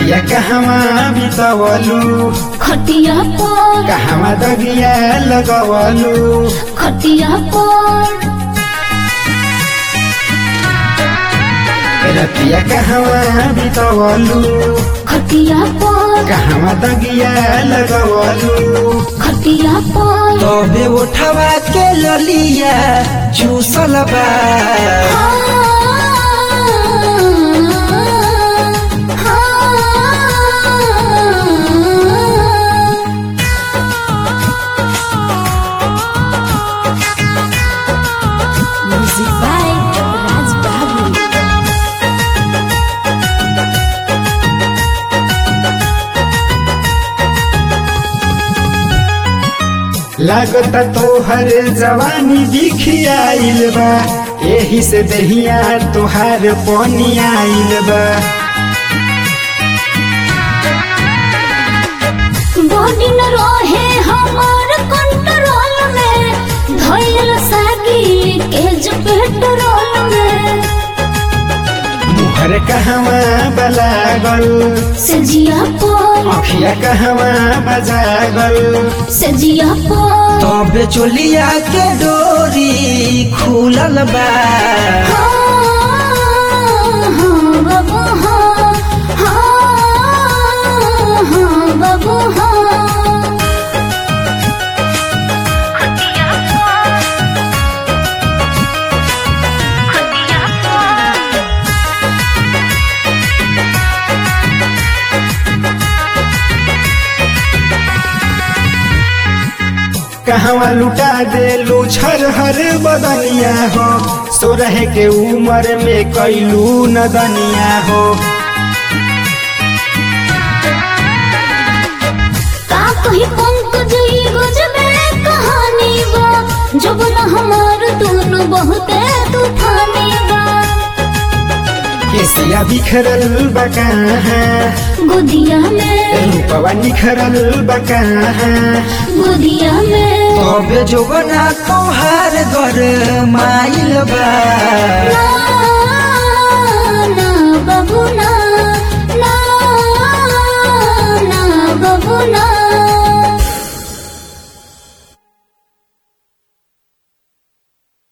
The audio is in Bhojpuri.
रतिया कहवा बितवलू खटिया पर कहवा दगिया लगवलू खटिया पर रतिया कहवा बितवलू खटिया पर कहवा दगिया लगवलू खटिया पर तबे उठवा के ललिया चूसल बा Music by Raj Babu. लागता तोहर जवानी दिखियाइल बा एही से दहिया तोहार पानी आइल बा बॉडी न रहे हमार कंट्रोल में धइल सागी के जो पेट्रोल में मुहर कहवा बलागल सजिया पर अखिया कहवा बजागल सजिया पर तबे चोलिया के डोरी खुलल बा हाँ, हाँ, बाबू हाँ, हाँ, हाँ, बाबू हाँ। कहवा लुटा देलू छर हर बदनिया हो सोरह के उम्र में कैलू नदनिया हो का कही पंकज ई गजबे कहानी बा जब न हमार दोनों बहुते तूफानी बा केसिया बिखरल बकाहा गुदिया में रूपवा निखरल बकाहा गुदिया में तबे जोगना तोहार घर माइल बा ना ना बाबू ना